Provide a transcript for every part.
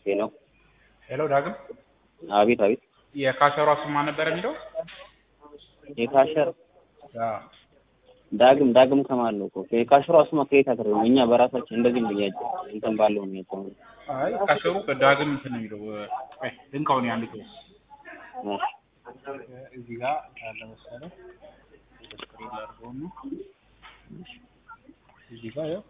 ሄሎ ሄሎ ዳግም አቤት አቤት የካሸሯ ስም ማን ነበር የሚለው? የካሸር አዎ ዳግም ዳግም ከማል ነው እኮ የካሸሯ ስማ ከየት አትረው እኛ በራሳችን እንደዚህ ነው ያጀ እንትን ባለው ነው ያጀ አይ ካሸሩ ዳግም እንትን ነው የሚለው አይ ድንካውን ያንዱ እዚህ ጋር ያለ መሰለህ ስክሪን አድርገው ነው እዚህ ጋር ያው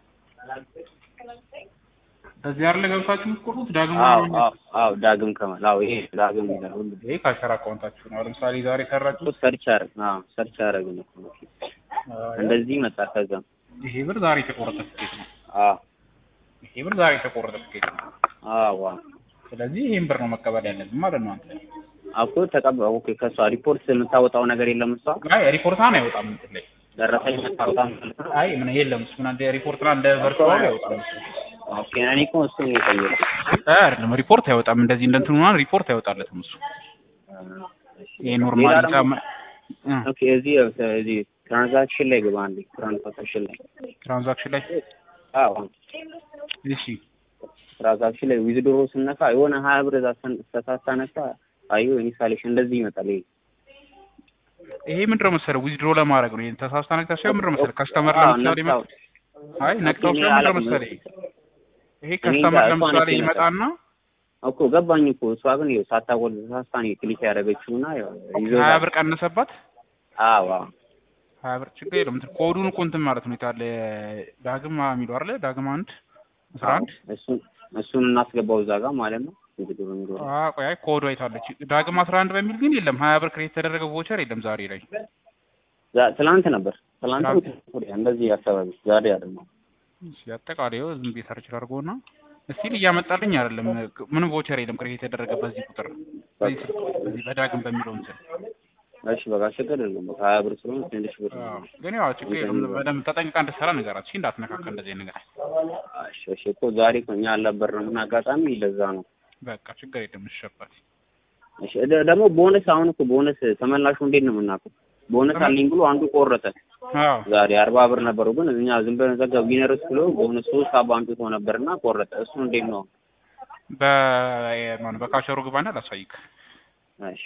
እዚህ አይደለ ገብታችሁ የምትቆርጡት ዳግም አዎ ነው አዎ አዎ ዳግም ከማል አዎ ይሄ ዳግም ይላል ሁሉ ይሄ ካሸራ አካውንታችሁ ነው። ለምሳሌ ዛሬ ሰራችሁ ሰርች አረግ አዎ ሰርች አረግን እኮ እንደዚህ መጣ ከዛ ይሄ ብር ዛሬ የተቆረጠ ትኬት ነው። አዎ ይሄ ብር ዛሬ የተቆረጠ ትኬት ነው። አዎ ስለዚህ ይሄን ብር ነው መቀበል ያለብን ማለት ነው። አንተ አኮ ተቀበል ኦኬ ከሷ ሪፖርት የምታወጣው ነገር የለም እሷ አይ ሪፖርታን አይወጣም እንትን ላይ ደረሰኝ የምታወጣ ማለት ነው አይ ምን የለም እሱ ምን እንደ ሪፖርትና እንደ ቨርቹዋል አይወጣም እሱ ኦኬ እኔ እኮ እሱን የጠየቁት አይደለም ሪፖርት አይወጣም። እንደዚህ እንደ እንትኑ ምናምን ሪፖርት አይወጣለትም እሱ ይሄ ኖርማል ሌላ ደግሞ- ጫማ ኦኬ እዚህ እዚህ ትራንዛክሽን ላይ ግባ አንዴ ትራንዛክሽን ላይ ትራንዛክሽን ላይ አዎ እሺ ትራንዛክሽን ላይ ዊዝድሮ ስነካ የሆነ ሀያ ብር እዛ ስን- ሳታነካ አዩ ኢንስታሌሽን እንደዚህ ይመጣል ይሄ ይሄ ምንድነው መሰለህ ዊዝድሮ ለማድረግ ነው። ይሄን ተሳስታ ነግታ ሳይሆን ምንድነው መሰለህ ከስተመር አዎ፣ ለምሳሌ ነካው። ይመጣ አይ ነቅተው እኔ ሳይሆን ምንድነው አላውቅም። መሰለህ ይሄ እኔ ከስተመር እንጃ፣ እሷ ለምሳሌ ነች ይመጣና እኮ ገባኝ እኮ እሷ ግን ይኸው ሳታወል ተሳስታ ነው ክሊክ ያደረገችውና ያው ይዞ ሀያ ብር ቀነሰባት። አዎ አዎ ሀያ ብር ችግር የለም እንትን ኮዱን እኮ እንትን ማለት ነው የታለ ዳግም የሚለው አይደለ ዳግም አንድ አስራ አንድ እሱን እሱን እናስገባው እዛ ጋር ማለት ነው ዊዝድሮ የሚለው አ ቆይ አይ ኮዱ አይታለች ዳግም አስራ አንድ በሚል ግን የለም ሀያ ብር ክሬት የተደረገ ቮቸር የለም ዛሬ ላይ ዛ- ትላንት ነበር ትላንት ትላንት። ወዲያ እንደዚህ አካባቢ ዛሬ አይደለም እሺ አጠቃላይ ይኸው ዝም ብዬ ሰርች አድርገውና እስቲል እያመጣልኝ አይደለም ምንም ቮቸር የለም ክሬት የተደረገ በዚህ ቁጥር በዚህ ስልክ በዚህ በዳግም በሚለው እንትን እሺ በቃ ችግር የለም በቃ ሀያ ብር ስለሆነ ትንሽ ብር ነው። አዎ ግን ያው ችግር የለም በደንብ ተጠንቅቃ እንድትሰራ ንገራት እሺ እንዳትነካከ እንደዚህ አይነት ነገር እሺ እሺ እኮ ዛሬ እኮ እኛ አልነበርንም እና አጋጣሚ ለዛ ነው በቃ ችግር የለም እሸባት እሺ ደ- ደግሞ ቦነስ አሁን እኮ ቦነስ ተመላሹ እንዴት ነው የምናውቀው ቦነስ አለኝ ብሎ አንዱ ቆረጠ አዎ ዛሬ አርባ ብር ነበረው ግን እኛ ዝም ብለን ዘጋ ዊነርስ ብሎ ቦነስ ሶስት አባ አምጥቶ ነበርና ቆረጠ እሱ እንዴት ነው በማን በካሸሩ ግባና ላሳይክ እሺ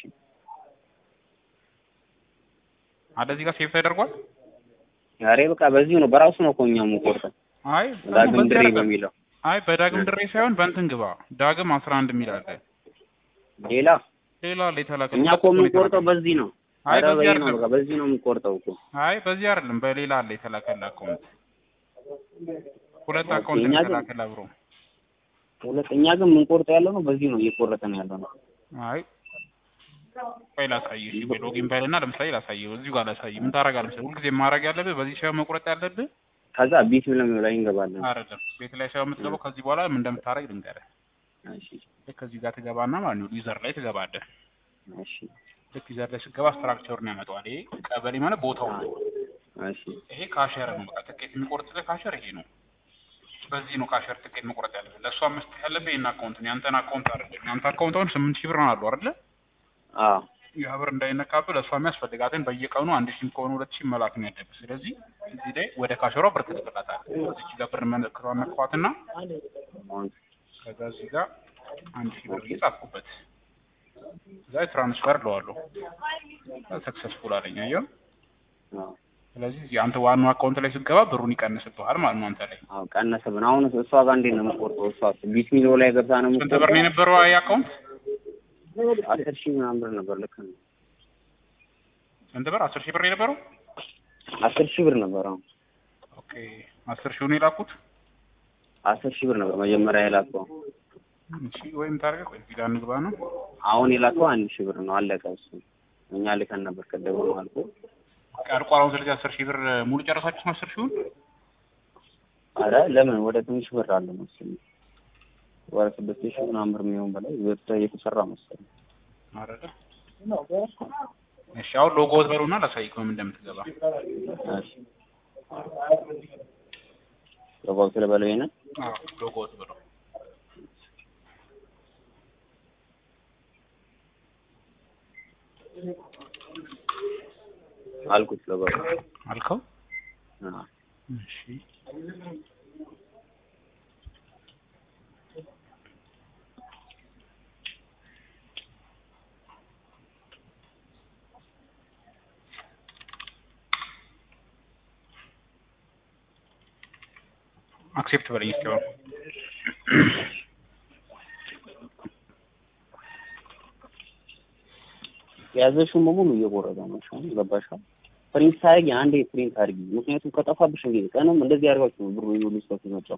አለ እዚህ ጋር ሴቭ ተደርጓል ዛሬ በቃ በዚሁ ነው በራሱ ነው እኮ እኛ የምንቆርጠው አይ ዳግም በዚህ ድሬ አይደለም። በሚለው አይ በዳግም ድሬ ሳይሆን በእንትን ግባ ዳግም አስራ አንድ የሚል አለ ሌላ ሌላ አለ የተላከ እኛ እኮ የምንቆርጠው በዚህ ነው አይ ኧረ በዚህ በዚህ ነው አይደለም በቃ በዚህ ነው የምንቆርጠው እኮ አይ በዚህ አይደለም በሌላ አለ የተላከለ አካውንት ሁለት አካውንት እኛ ነው ግን- የተላከለ አብሮ ሁለት እኛ ግን የምንቆርጠው ያለው ነው በዚህ ነው እየቆረጠን ያለው ነው አይ ቆይ ላሳይህ እሺ ቆይ ሎጊን በልና ለምሳሌ ላሳይህ እዚሁ ጋር ላሳይህ ምን ታደርጋለህ መሰለህ ሁልጊዜ ማድረግ ያለብህ በዚህ ሳይሆን መቁረጥ ያለብህ ከዛ ቢት ብለን ላይ እንገባለን አይደለም ቤት ላይ ሳይሆን የምትገባው ከዚህ በኋላ ምን እንደምታደርግ ልንገርህ እሺ ልክ ከዚህ ጋር ትገባና ማለት ነው ዩዘር ላይ ትገባለህ እሺ ልክ ዩዘር ላይ ስትገባ ስትራክቸሩን ያመጣዋል ይሄ ቀበሌ ማለት ቦታው ነው እሺ ይሄ ካሸር ነው በቃ ትኬት የሚቆርጥልህ ካሸር ይሄ ነው በዚህ ነው ካሸር ትኬት መቁረጥ ያለብህ ለእሷ መስጠት ያለብህ ይሄን አካውንት ነው ያንተን አካውንት አይደለም ያንተ አካውንት አሁን ስምንት ሺህ ብር ነው አሉ አይደለ አዎ ያ ብር እንዳይነካብህ ለእሷ የሚያስፈልጋትን በየቀኑ አንድ ሺህም ከሆነ ሁለት ሺህ መላክ ነው ያለብህ ስለዚህ እዚህ ላይ ወደ ካሸሯ ብር ትልክላታለህ እዚች ጋር ብር መለክቷን ነክቷትና አሁን ከዛ እዚህ ጋር አንድ ሺህ ብር እየጻፍኩበት እዛ ትራንስፈር ለዋለሁ ሰክሰስፉል አለኝ አየው አዎ ስለዚህ እዚህ አንተ ዋናው አካውንት ላይ ስትገባ ብሩን ይቀንስብሃል ማለት ነው አንተ ላይ አዎ ቀነሰብን አሁን እሷ ጋር እንዴት ነው የምቆርጠው እሷ ቢት ሚሎ ላይ ገብታ ነው ስንት ብር ነው የነበረው ይሄ አካውንት አስር ሺህ ምናምን ብር ነበር ልክ ነው ስንት ብር አስር ሺህ ብር የነበረው አስር ሺህ ብር ነበር አሁን ኦኬ አስር ሺውን የላኩት አስር ሺህ ብር ነበር መጀመሪያ የላከው እሺ ወይም ታርገ ቆይ እዚህ ጋር እንግባ ነው አሁን የላከው አንድ ሺህ ብር ነው አለቀ እሱ እኛ ልከን ነበር ቀደም ነው አልኩ ቀርቋር አሁን ስለዚህ አስር ሺህ ብር ሙሉ ጨረሳችሁ ነው አስር ሺውን አረ ለምን ወደ ትንሽ ብር አለ መሰለኝ ወደ ስድስት ሺህ ምናምን ብር የሚሆን በላይ ወጥቶ እየተሰራ መሰለኝ አረደ እሺ አሁን ሎጎ በሉና ላሳይክ በምን እንደምትገባ እሺ ለባው ስለበለው ይሄን አዎ ሎጎ በሉ አልኩት ለባው አልከው አዎ እሺ አክሴፕት በለኝ እስኪ አሁን የያዘሽውን በሙሉ እየቆረጠ ነው። እሺ አሁን ገባሽ? ፕሪንት ታደርጊ አንዴ ፕሪንት አድርጊ። ምክንያቱም ከጠፋብሽ እንግዲህ ቀንም እንደዚህ አድርጋችሁ ነው ብሩ ይሁሉ ሰው ሲመጣው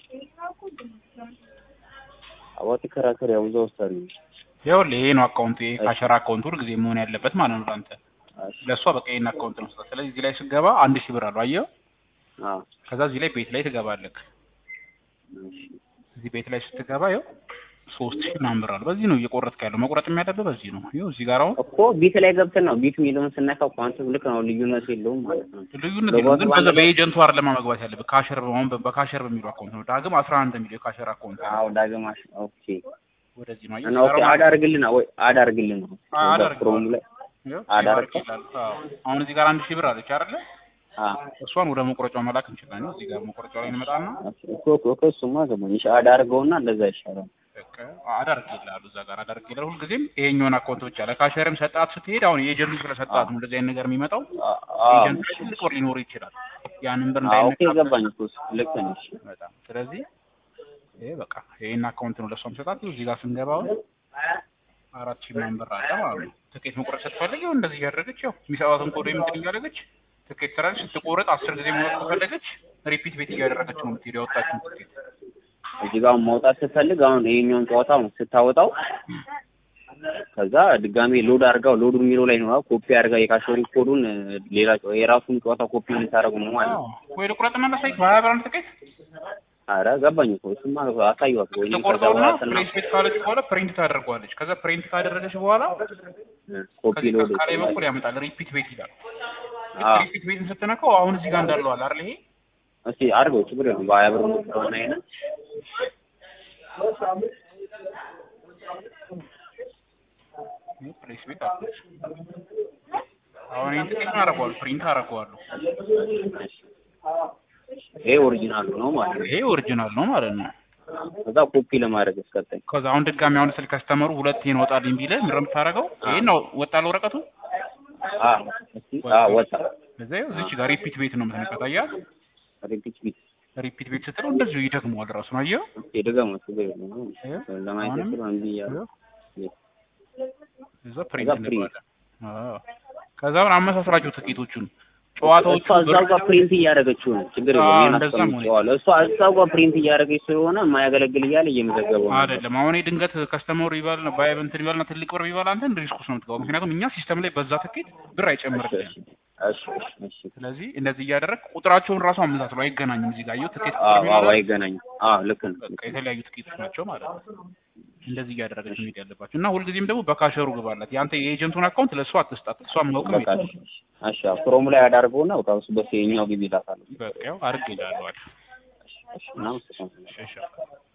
አዋቂ ከራከር ያው እዛው ውስጥ አድርጊ። ይኸውልህ ይሄ ነው አካውንቱ። ይሄ ካሸራ አካውንቱ ሁል ጊዜ መሆን ያለበት ማለት ነው ለአንተ እሺ ለእሷ በቃ ይሄን አካውንት ነው ስጠት። ስለዚህ እዚህ ላይ ስገባ አንድ ሺህ ብር አለው አየኸው። አዎ ከዛ እዚህ ላይ ቤት ላይ ትገባለህ። እሺ እዚህ ቤት ላይ ስትገባ ይኸው ሶስት ሺህ ምናምን ብር አለው። በዚህ ነው እየቆረጥክ ያለው። መቁረጥ የሚያለብህ በዚህ ነው። ይኸው እዚህ ጋር አሁን እኮ ቢት ላይ ገብተን ነው ቢት የሚለውን ስነካው ኳንቱም ልክ ነው፣ ልዩነት የለውም ማለት ነው። ልዩነት የለውም። ግን በዛ በኤጀንቱ አይደለም መግባት ያለብህ። ካሸር አሁን በ- በካሸር በሚለው አካውንት ነው። ዳግም አስራ አንድ የሚለው የካሸር አካውንት ነው። አዎ ዳግማሽ ኦኬ ወደዚህ ነው እና ኦኬ አድ አድርግልን ወይ አድ አድርግልን ነው አድ እዛ ክሮም ላይ አድ አድርግ አሁን እዚህ ጋር አንድ ሺህ ብር አለች አይደለ? አ እሷን ወደ መቁረጫው መላክ እንችላለን። እዚህ ጋር መቁረጫው ላይ እንመጣና እኮ እኮ እኮ እሱማ ገባኝ። እሺ አድ አድርገውና እንደዛ ይሻላል። በቃ አዳርግ ይላሉ እዛ ጋር አዳርግ ይላሉ። ሁልጊዜም ይሄኛውን አካውንት ብቻ ለካሸርም ሰጣት ስትሄድ አሁን የኤጀንቱ ስለሰጣት ነው እንደዚህ አይነት ነገር የሚመጣው። አ- አዎ ኤጀንቱ ላይ ትልቅ ብር ሊኖር ይችላል። ያንን ብር አዎ ኦኬ እንዳይነካ ገባኝ እኮ እሱ ልክ ነሽ። በጣም ስለዚህ ይሄ በቃ ይሄን አካውንት ነው ለሷም ሰጣት። እዚህ ጋር ስንገባ አሁን አራት ሺህ ምናምን ብር አለ ማለት ነው። ትኬት መቁረጥ ስትፈልግ ያው እንደዚህ እያደረገች ያው የሚሰጣትን ኮድ የምትል እያደረገች ትኬት ትራለች። ስትቆረጥ አስር ጊዜ መውጣት ከፈለገች ሪፒት ቤት እያደረገች ነው የምትሄድ ያወጣችውን ትኬት እዚህ ጋር ማውጣት ስትፈልግ አሁን ይሄኛውን ጨዋታ አሁን ስታወጣው ከዛ ድጋሜ ሎድ አድርጋው ሎዱ የሚለው ላይ ነው ኮፒ አድርጋ የካሾሪ ኮዱን ሌላ ጨዋ- የራሱን ጨዋታ ኮፒ ልታደርጉ ነው ማለት ነው። አዎ። ወይ ልቁረጥና ላሳይክ በሀያ ብር አንድ ትኬት አረ ገባኝ እኮ እሱማ አሳየዋት ወይ ከዛ ተቆርጠውና በኋላ ስና ፕሪንት ቤት ካለች በኋላ ፕሪንት ታደርገዋለች። ከዛ ፕሪንት ካደረገች በኋላ ኮፒ ከዚህ ሎድ ከላይ በኩል ያመጣል ሪፒት ቤት ይላል። አዎ ሪፒት ቤትን ስትነካው አሁን እዚህ ጋር እንዳለው አለ አይደል? ይሄ እስቲ አድርገው ችግር የለውም በሀያ ብር ከሆነ አይነት ይሄ ፕሌስ ቤት አለች። አሁን ይሄን ትኬት አደርገዋለሁ፣ ፕሪንት አደርገዋለሁ። ይሄ ኦሪጂናሉ ነው ማለት ነው። ይሄ ኦሪጂናል ነው ማለት ነው። ከዛ ኮፒ ለማድረግ እስከጠኝ ከዛ አሁን ድጋሚ አሁን ስልክ ከስተመሩ ሁለት ይሄን ወጣልኝ ቢልህ ምንድን ነው የምታደርገው? ይሄን ነው ወጣል ወረቀቱ አ እስቲ አ ወጣ እዛ ይኸው እዚች ጋር ሪፒት ቤት ነው የምትነካት። አየህ ሪፒት ቢት ሪፒት ቤት ስትለው እንደዚሁ ይደግመዋል ራሱ ነው። አየኸው እስቲ ድገም ችግር የለውም ይኸው ለማየት አሁንም ስለ እንዲ ያ ይኸው እዛ ከዛ ፕሪንት ፕሪንት እንለዋለን። አዎ ከዛ አሁን አመሳስላቸው ትኬቶቹን ጨዋታዎቹ እሷ እዛው ጋር ፕሪንት እያደረገችው ነው ችግር አዎ፣ የለውም ይሄን እንደዛ መሆን አስቀምጨዋለሁ እሷ እዛው ጋር ፕሪንት እያደረገች ስለሆነ የማያገለግል እያለ እየመዘገበው ነው አይደለም አሁን ድንገት ከስተመሩ ይባል ባይ እንትን ይባልና ትልቅ ብር ይባል አንተን ሪስክ ውስጥ ነው የምትገባው። ምክንያቱም እኛ ሲስተም ላይ በዛ ትኬት ብር አይጨምርልህም። እሺ እሺ እሺ ስለዚህ እንደዚህ እያደረግ ቁጥራቸውን ራሱ አመሳስለው አይገናኙም። እዚህ ጋር አየሁ ትኬት ቁጥር አዎ የሚለው አዎ ላይ አይገናኝም አዎ ልክ ነው በቃ የተለያዩ ትኬቶች ናቸው ማለት ነው። እንደዚህ እያደረገች መሄድ ያለባቸው እና ሁልጊዜም ደግሞ በካሸሩ ግባላት። የአንተ የኤጀንቱን አካውንት ለእሷ አትስጣት። እሷ ማውቅም በቃ እሺ እሺ አዎ ክሮም ላይ አዳርገውና በቃ እሱ በስ የኛው ግቢ ይላታል በቃ ያው አድርግ ይላለዋል። እሺ እናመሰግናለን እሺ